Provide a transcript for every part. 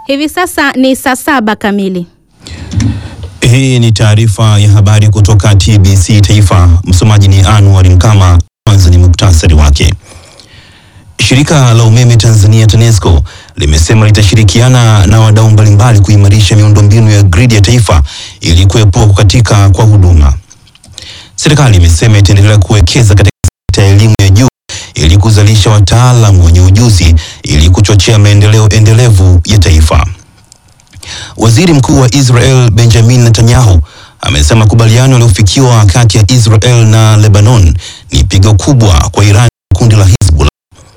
Hivi sasa ni saa saba kamili. Hii ni taarifa ya habari kutoka TBC Taifa. Msomaji ni Anwar Mkama. Kwanza ni muktasari wake. Shirika la umeme Tanzania TANESCO limesema litashirikiana na wadau mbalimbali kuimarisha miundombinu ya gridi ya taifa ili kuepuka kukatika kwa huduma. Serikali imesema itaendelea kuwekeza katika sekta ya elimu ya juu ili kuzalisha wataalamu wenye ujuzi ili kuchochea maendeleo endelevu ya taifa. Waziri Mkuu wa Israel Benjamin Netanyahu amesema makubaliano yaliyofikiwa kati ya Israel na Lebanon ni pigo kubwa kwa Iran na kundi la Hezbollah.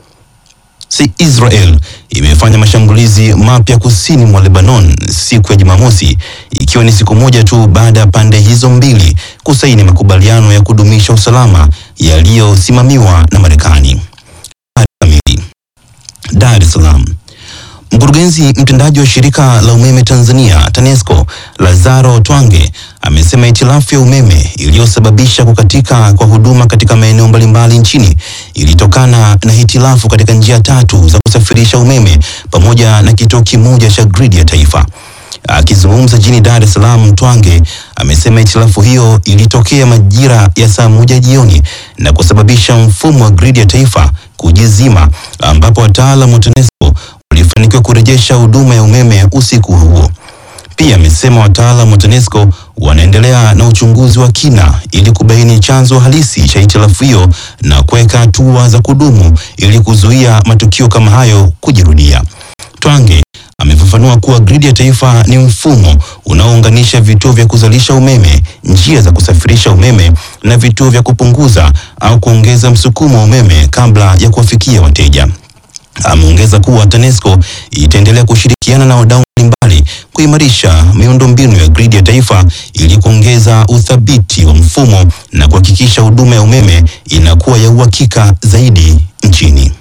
Si Israel imefanya mashambulizi mapya kusini mwa Lebanon siku ya Jumamosi ikiwa ni siku moja tu baada ya pande hizo mbili kusaini makubaliano ya kudumisha usalama yaliyosimamiwa na Marekani. Kamili. Dar es Salaam. Mkurugenzi mtendaji wa shirika la umeme Tanzania TANESCO Lazaro Twange amesema hitilafu ya umeme iliyosababisha kukatika kwa huduma katika maeneo mbalimbali nchini ilitokana na hitilafu katika njia tatu za kusafirisha umeme pamoja na kituo kimoja cha gridi ya taifa. Akizungumza jijini Dar es Salaam, Twange amesema hitilafu hiyo ilitokea majira ya saa moja jioni na kusababisha mfumo wa gridi ya taifa kujizima, ambapo wataalamu wa TANESCO walifanikiwa kurejesha huduma ya umeme usiku huo. Pia amesema wataalamu wa TANESCO wanaendelea na uchunguzi wa kina ili kubaini chanzo halisi cha hitilafu hiyo na kuweka hatua za kudumu ili kuzuia matukio kama hayo kujirudia. Twange amefafanua kuwa gridi ya taifa ni mfumo unaounganisha vituo vya kuzalisha umeme, njia za kusafirisha umeme na vituo vya kupunguza au kuongeza msukumo wa umeme kabla ya kuwafikia wateja. Ameongeza kuwa TANESCO itaendelea kushirikiana na wadau mbalimbali kuimarisha miundombinu ya gridi ya taifa ili kuongeza uthabiti wa mfumo na kuhakikisha huduma ya umeme inakuwa ya uhakika zaidi nchini.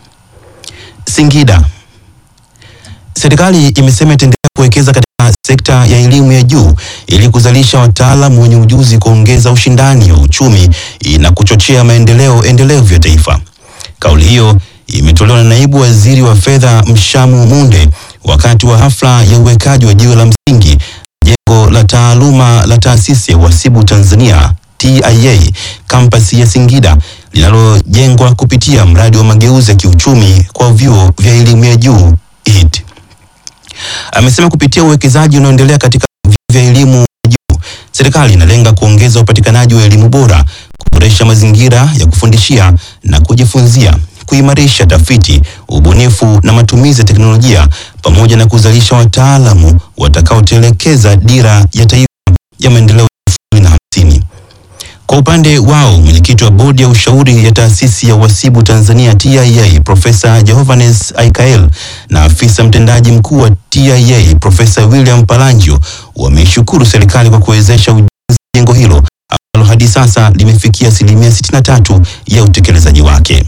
Singida. Serikali imesema itaendelea kuwekeza katika sekta ya elimu ya juu ili kuzalisha wataalamu wenye ujuzi, kuongeza ushindani wa uchumi na kuchochea maendeleo endelevu ya taifa. Kauli hiyo imetolewa na naibu waziri wa fedha Mshamu Munde wakati wa hafla ya uwekaji wa jiwe la msingi jengo la taaluma la taasisi ya uhasibu Tanzania TIA kampasi ya Singida linalojengwa kupitia mradi wa mageuzi ya kiuchumi kwa vyuo vya elimu ya juu HIT. Amesema kupitia uwekezaji unaoendelea katika vyuo vya elimu ya juu, serikali inalenga kuongeza upatikanaji wa elimu bora, kuboresha mazingira ya kufundishia na kujifunzia kuimarisha tafiti, ubunifu na matumizi ya teknolojia pamoja na kuzalisha wataalamu watakaotelekeza dira ya taifa ya maendeleo ya elfu mbili na hamsini. Kwa upande wao, mwenyekiti wa bodi ya ushauri ya taasisi ya uhasibu Tanzania TIA Profesa Jehovanes Aikael na afisa mtendaji mkuu wa TIA Profesa William Palangio wameishukuru serikali kwa kuwezesha ujenzi wa jengo hilo ambalo hadi sasa limefikia asilimia 63 ya utekelezaji wake.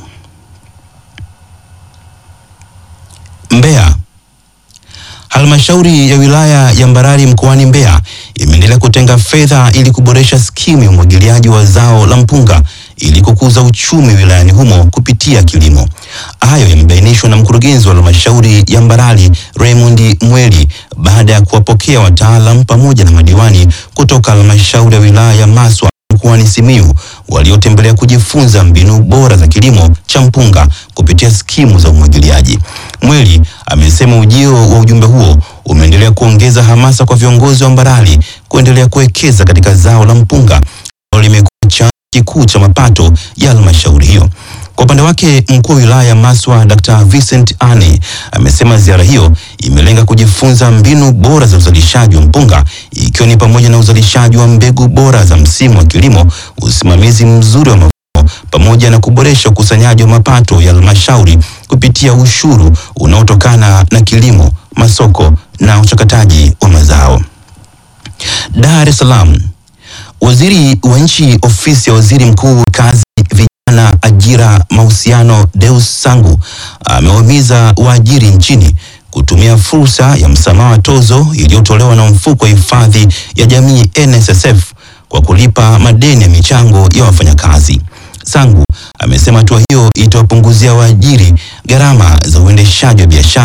Mbeya. Halmashauri ya wilaya ya Mbarali mkoani Mbeya imeendelea kutenga fedha ili kuboresha skimu ya umwagiliaji wa zao la mpunga ili kukuza uchumi wilayani humo kupitia kilimo. Hayo yamebainishwa na mkurugenzi wa halmashauri ya Mbarali Raymond Mweli baada ya kuwapokea wataalam pamoja na madiwani kutoka halmashauri ya wilaya ya Maswa mkoani Simiyu waliotembelea kujifunza mbinu bora za kilimo cha mpunga kupitia skimu za umwagiliaji. Mweli amesema ujio wa ujumbe huo umeendelea kuongeza hamasa kwa viongozi wa Mbarali kuendelea kuwekeza katika zao la mpunga ambalo limekuwa chanzo kikuu cha mapato ya halmashauri hiyo. Kwa upande wake mkuu wa wilaya ya Maswa Dr. Vincent Ane amesema ziara hiyo imelenga kujifunza mbinu bora za uzalishaji wa mpunga ikiwa ni pamoja na uzalishaji wa mbegu bora za msimu wa kilimo, usimamizi mzuri wa mavuno pamoja na kuboresha ukusanyaji wa mapato ya halmashauri kupitia ushuru unaotokana na kilimo, masoko na uchakataji wa mazao. Dar es Salaam. Waziri wa Nchi Ofisi ya Waziri Mkuu Kazi, Vijana, Ajira, Mahusiano Deus Sangu amewahimiza waajiri nchini kutumia fursa ya msamaha wa tozo iliyotolewa na mfuko wa hifadhi ya jamii NSSF kwa kulipa madeni ya michango ya wafanyakazi. Sangu amesema hatua hiyo itawapunguzia waajiri gharama za uendeshaji wa biashara,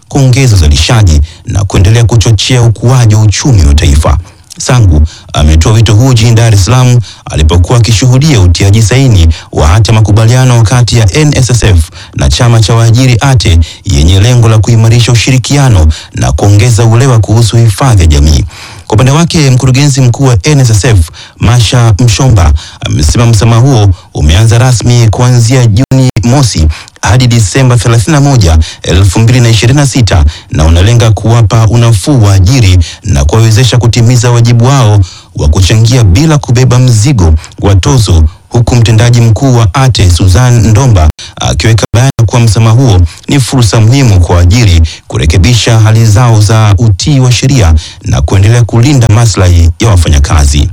kuongeza uzalishaji na kuendelea kuchochea ukuaji wa uchumi wa taifa. Sangu ametoa wito huu jijini Dar es Salaam alipokuwa akishuhudia utiaji saini wa hati ya makubaliano kati ya NSSF na chama cha waajiri ATE yenye lengo la kuimarisha ushirikiano na kuongeza uelewa kuhusu hifadhi ya jamii. Kwa upande wake mkurugenzi mkuu wa NSSF Masha Mshomba amesema msamaha huo umeanza rasmi kuanzia Juni mosi hadi Disemba 31, 2026 na unalenga kuwapa unafuu waajiri na kuwawezesha kutimiza wajibu wao wa kuchangia bila kubeba mzigo wa tozo, huku mtendaji mkuu wa ATE Suzan Ndomba akiweka bayana kuwa msamaha huo ni fursa muhimu kwa waajiri kurekebisha hali zao za utii wa sheria na kuendelea kulinda maslahi ya wafanyakazi.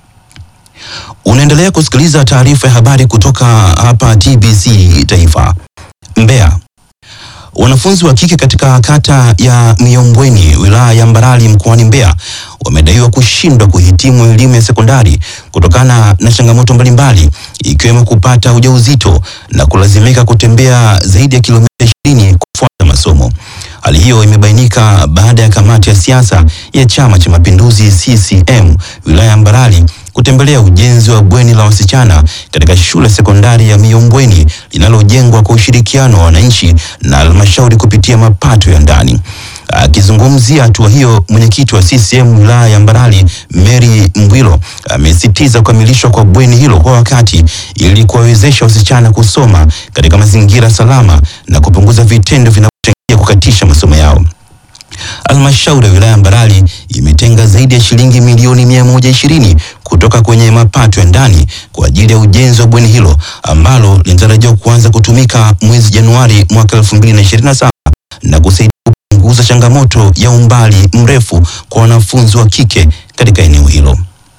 Unaendelea kusikiliza taarifa ya habari kutoka hapa TBC Taifa. Mbeya. Wanafunzi wa kike katika kata ya Miombweni wilaya ya Mbarali mkoani Mbeya wamedaiwa kushindwa kuhitimu elimu ya sekondari kutokana na changamoto mbalimbali ikiwemo kupata ujauzito na kulazimika kutembea zaidi ya kilomita 20 kufuata masomo. Hali hiyo imebainika baada ya kamati ya siasa ya Chama cha Mapinduzi CCM wilaya ya Mbarali kutembelea ujenzi wa bweni la wasichana katika shule sekondari ya Miombweni linalojengwa kwa ushirikiano wa wananchi na halmashauri kupitia mapato ya ndani. Akizungumzia hatua hiyo, mwenyekiti wa CCM wilaya ya Mbarali Mary Mbwilo amesisitiza kukamilishwa kwa bweni hilo kwa wakati ili kuwawezesha wasichana kusoma katika mazingira salama na kupunguza vitendo vinavyochangia kukatisha masomo yao. Halmashauri ya wilaya ya Mbarali imetenga zaidi ya shilingi milioni mia moja ishirini kutoka kwenye mapato ya ndani kwa ajili ya ujenzi wa bweni hilo ambalo linatarajiwa kuanza kutumika mwezi Januari mwaka 2027 na kusaidia kupunguza changamoto ya umbali mrefu kwa wanafunzi wa kike katika eneo hilo.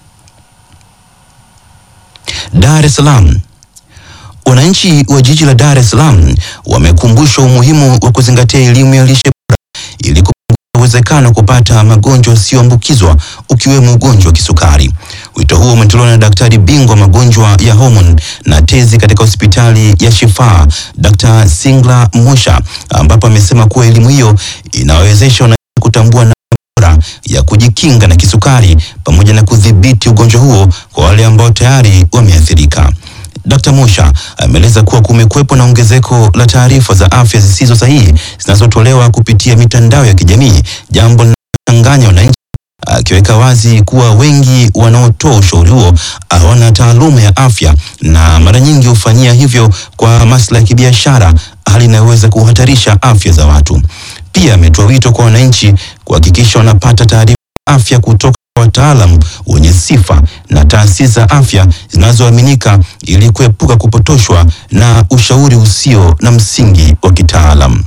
Dar es Salaam. Wananchi wa jiji la Dar es Salaam wamekumbushwa umuhimu wa kuzingatia elimu ya lishe bora ili kupunguza uwezekano wa kupata magonjwa yasiyoambukizwa ukiwemo ugonjwa wa kisukari. Wito huo umetolewa na daktari bingwa magonjwa ya homoni na tezi katika hospitali ya Shifaa Dr. Singla Mosha, ambapo amesema kuwa elimu hiyo inawawezesha wananchi kutambua namna bora ya kujikinga na kisukari pamoja na kudhibiti ugonjwa huo kwa wale ambao tayari wameathirika. Dr. Mosha ameeleza kuwa kumekuwepo na ongezeko la taarifa za afya zisizo sahihi zinazotolewa kupitia mitandao ya kijamii, jambo linalochanganya wananchi, akiweka wazi kuwa wengi wanaotoa ushauri huo hawana taaluma ya afya na mara nyingi hufanyia hivyo kwa maslahi ya kibiashara, hali inayoweza kuhatarisha afya za watu. Pia ametoa wito kwa wananchi kuhakikisha wanapata taarifa za afya kutoka kwa wataalamu wenye sifa na taasisi za afya zinazoaminika ili kuepuka kupotoshwa na ushauri usio na msingi wa kitaalam.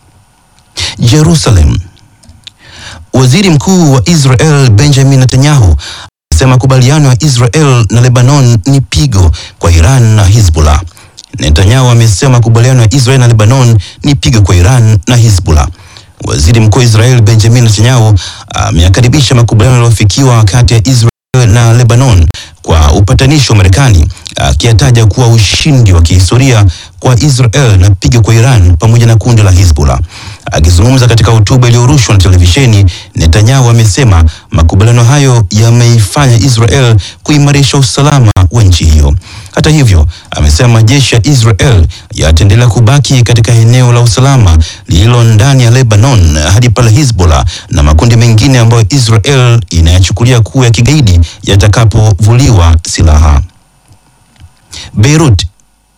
Jerusalem. Waziri Mkuu wa Israel Benjamin Netanyahu amesema makubaliano ya Israel na Lebanon ni pigo kwa Iran na Hezbollah. Netanyahu amesema makubaliano ya Israel na Lebanon ni pigo kwa Iran na Hezbollah. Waziri Mkuu wa Israel Benjamin Netanyahu ameyakaribisha makubaliano yaliyofikiwa kati ya Israel na Lebanon kwa upatanishi wa Marekani, akiyataja kuwa ushindi wa kihistoria kwa Israel na pigo kwa Iran pamoja na kundi la Hezbollah. Akizungumza katika hotuba iliyorushwa na televisheni, Netanyahu amesema makubaliano hayo yameifanya Israel kuimarisha usalama wa nchi hiyo. Hata hivyo, amesema majeshi ya Israel yataendelea kubaki katika eneo la usalama lililo ndani ya Lebanon hadi pale Hezbollah na makundi mengine ambayo Israel inayachukulia kuwa ya kigaidi yatakapovuliwa silaha. Beirut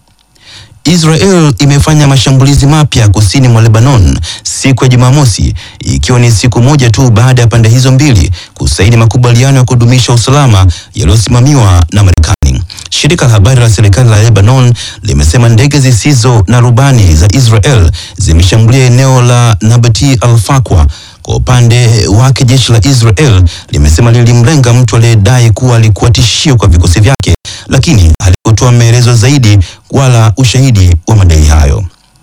Israel imefanya mashambulizi mapya kusini mwa Lebanon siku ya Jumamosi, ikiwa ni siku moja tu baada ya pande hizo mbili kusaini makubaliano ya kudumisha usalama yaliyosimamiwa na Marekani. Shirika la habari la serikali la Lebanon limesema ndege zisizo na rubani za Israel zimeshambulia eneo la Nabati al-Fakwa. Kwa upande wake jeshi la Israel limesema lilimlenga mtu aliyedai kuwa alikuwa tishio kwa vikosi vyake, lakini halikutoa maelezo zaidi wala ushahidi wa madai hayo.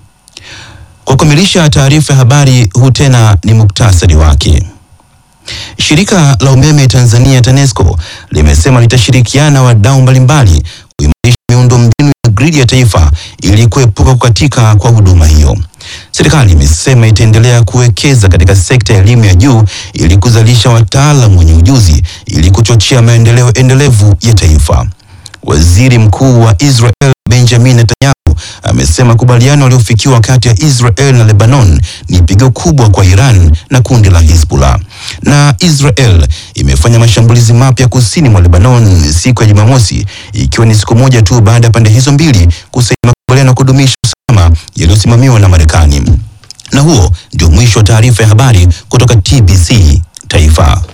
Kwa kukamilisha taarifa ya habari, huu tena ni muktasari wake. Shirika la umeme Tanzania TANESCO limesema litashirikiana na wadau mbalimbali kuimarisha miundombinu ya gridi ya taifa ili kuepuka kukatika kwa huduma hiyo. Serikali imesema itaendelea kuwekeza katika sekta ya elimu ya juu ili kuzalisha wataalamu wenye ujuzi ili kuchochea maendeleo endelevu ya taifa. Waziri Mkuu wa Israel Benjamin Netanyahu amesema makubaliano yaliyofikiwa kati ya Israel na Lebanon ni pigo kubwa kwa Iran na kundi la Hezbollah. Na Israel imefanya mashambulizi mapya kusini mwa Lebanon siku ya Jumamosi, ikiwa ni siku moja tu baada ya pande hizo mbili kusaini makubaliano ya kudumisha usalama yaliyosimamiwa na Marekani. Na huo ndio mwisho wa taarifa ya habari kutoka TBC Taifa.